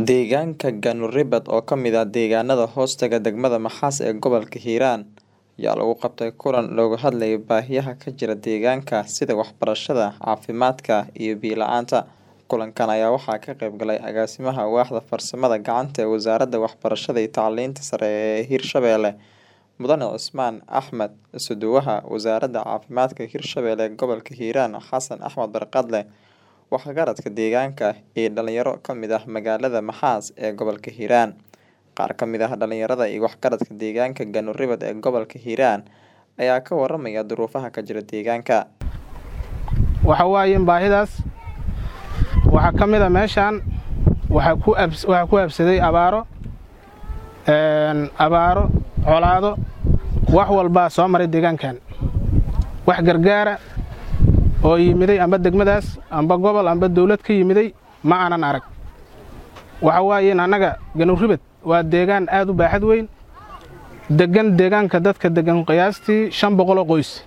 Deegaanka Ganu-Ribad oo ka mid ah deegaanada hoostaga degmada Maxaas ee gobolka Hiiraan ayaa lagu qabtay kulan looga hadlayay baahiyaha ka jira deegaanka sida waxbarashada, caafimaadka iyo biyo la'aanta. Kulankan ayaa waxaa ka qayb galay agaasimaha waaxda farsamada gacanta ee wasaaradda waxbarashada iyo tacliinta sare ee Hirshabelle Mudane Cismaan Axmed Isuduwaha wasaaradda caafimaadka Hirshabelle gobolka Hiiraan Xasan Axmed Barkadle waxgaradka deegaanka iyo dhalinyaro ka mid ah magaalada Maxaas ee gobolka Hiiraan. Qaar ka mid ah dhalinyarada iyo waxgaradka deegaanka Ganu-Ribad ee gobolka Hiiraan ayaa ka waramaya duruufaha ka jira deegaanka. waxa waaye baahidaas waxaa ka mid a meeshaan waxaa ku abs- waxaa ku habsaday abaaro een, abaaro colaado wax walbaa soo maray deegaankan wax gargaara oo yimiday amba degmadaas amba gobol amba dawlad ka yimiday ma aanan arag waxa waaye annaga Ganu-Ribad waa deegaan aad u baaxad weyn degan deegaanka dadka degan qiyaastii shan boqol oo qoys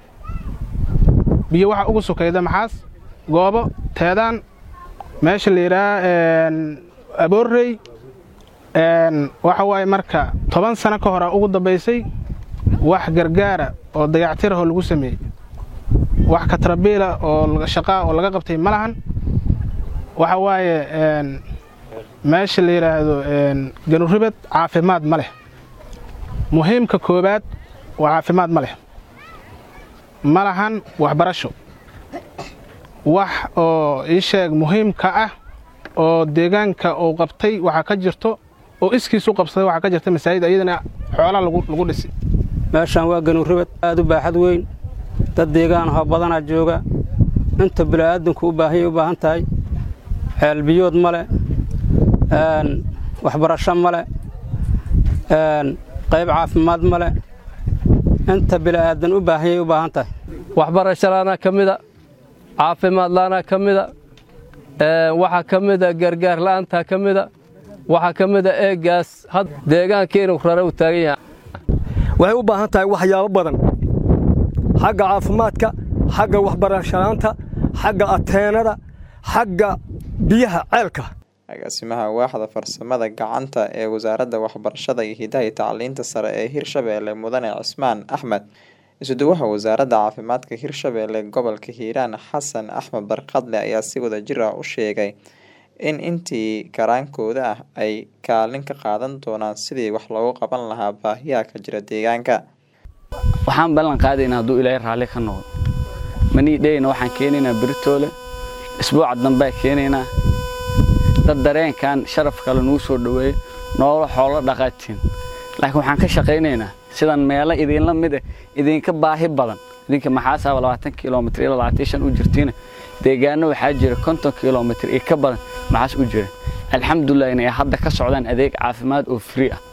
biyo waxa ugu sokayda maxaas goobo teedaan meesha la yidhaha aboorrey een, waxa waaye marka toban sano ka hore ugu dambaysay wax gargaara oo dayactirahoo lagu sameeyey wax katrabiila oo laga- shaqaa oo laga qabtay ma lahan waxa waaye een, meesha la yidhaahdo een, Ganu-Ribad caafimaad ma leh muhiimka koowaad waa caafimaad ma leh ma lahan waxbarasho wax oo ii sheeg muhiimka ah oo deegaanka uu qabtay waxaa ka jirto oo iskiisu qabsaday waxaa ka jirta masaajid iyadana xoolaa lagu lagu dhisi meeshaan waa Ganu-Ribad aad u baaxad weyn dad deegaan ahoo badanaa jooga inta bini'aadanku u baahanyay u baahan tahay ceel biyood male een, waxbarasho male een, qayb caafimaad male inta bini'aadan u baahanyay u baahan tahay waxbarasho la'aanaa ka mida caafimaad la'aanaa ka mida ee, waxaa ka mida gargaar la'aantaa ka mida waxaa ka mida eegaas had deegaankii inuu rare u taagan yahay waxay u baahan tahay waxyaabo badan xagga caafimaadka xagga waxbarashalaanta xagga ateenada xagga biyaha ceelka Agaasimaha waaxda farsamada gacanta ee wasaaradda waxbarashada iyo hidaha iyo tacliinta sare ee Hirshabelle Mudane Cismaan Axmed Isuduwaha wasaaradda caafimaadka Hirshabelle gobolka Hiiraan Xasan Axmed Barkadle ayaa si wadajir ah u sheegay in intii karaankooda ah ay kaalin ka qaadan doonaan sidii wax loogu qaban lahaa baahiyaha ka jira deegaanka. waxaan ballan qaadaynaa hadduu ilaahay raalli ka noqdo manii dheyna waxaan keenaynaa beritoole isbuuca dambea keenaynaa dad dareenkan sharaf kale nugu soo dhoweeyo noolo xoolo dhaqaatiin laakiin waxaan ka shaqaynaynaa sidan meelo idinla mid ah idinka baahi badan idinka maxaasaaba labaatan kilomitr ilaa labaatan shan u jirtiina deegaano waxaa jira konton kilomitr iyo ka badan maxaas u jira alxamdulilah inay hadda ka socdaan adeeg caafimaad oo free ah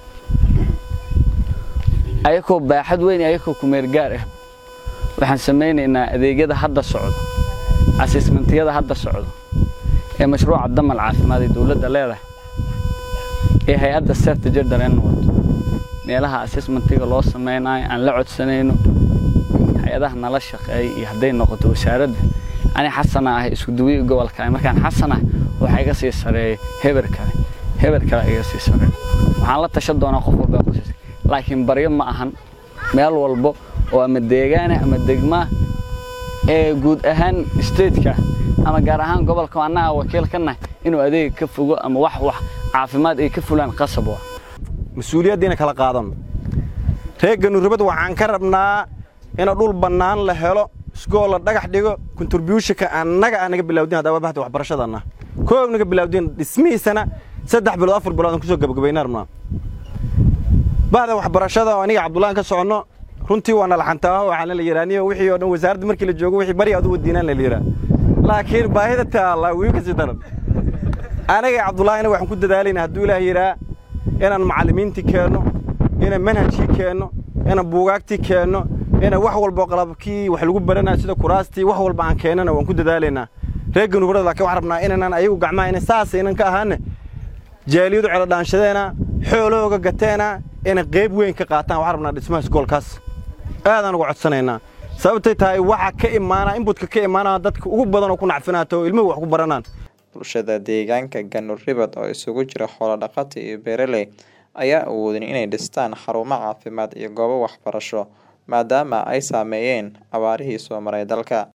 ayakoo baaxad weyn iyo ayakoo kumeergaar ah waxaan samaynaynaa adeegyada hadda socdo asismentiyada hadda socdo ee mashruuca damal caafimaad ee dowladda leedahay ee hay-adda serta jardareen wado meelaha asismentiga loo samaynayo aan la codsanayno hay-adaha nala shaqeeya iyo hadday noqoto wasaaradda ani xasana ah isku duwiyi gobolka markaan xasan ah waxaa iga sii sareeya heber kale heber kale iga sii sareeya waxaan la tashan doonaa qof walba qoysas laakiin baryo ma ahan meel walbo oo ama deegaana ama degmaa ee guud ahaan stateka ama gaar ahaan gobolka annaga wakiil ka nahay inuu adeega ka fogo ama wax wax caafimaad ay ka fulaan qasab waa mas-uuliyaddiina kala qaadano reer Ganu-Ribad waxaan ka rabnaa in dhul bannaan la helo iskool la dhagax dhigo contributionka annaga aan naga bilowdin haddaba bahda waxbarashadana koob naga bilowdin dhismihiisana saddex bilood afar bilood aan kusoo gabagabaynaa rabnaa bahda waxbarashada oo aniga cabdullaan ka soconno runtii waa nalaxantaa waxaana la yidhaaniyo wixii oo dhan wasaaradda markii la joogo wixii bari aad u wadiinaan la yidhaa laakiin baahida taalla wii ka sii daran anaga cabdullaahina waxaan ku dadaalaynaa hadduu ilaah yidhaa inaan macallimiintii keenno inaan manhajkii keenno inaan buugaagtii keenno inaan wax walba qalabkii wax lagu baranayo sida kuraastii wax walba aan keennana waan ku dadaalaynaa reer Ganu-Ribad laakiin waxaan rabnaa inaanan ayagu gacmaha inay saas inan ka ahaane jaaliyadu celadhaanshadeena xoolahooga gateena inay qayb weyn ka qaataan waxaan rabnaa dhismaha iskoolkaas aadaan uga codsanaynaa sababtay tahay waxa ka imaana inbutka ka imaana dadka ugu badan oo ku nacfinaato oo ilmuhu wax ku baranaan Bulshada deegaanka Ganu-Ribad oo isugu jira xoolo dhaqato iyo beeraley ayaan awoodin inay dhistaan xarumo caafimaad iyo goobo waxbarasho maadaama ay saameeyeen abaarihii soo maray dalka.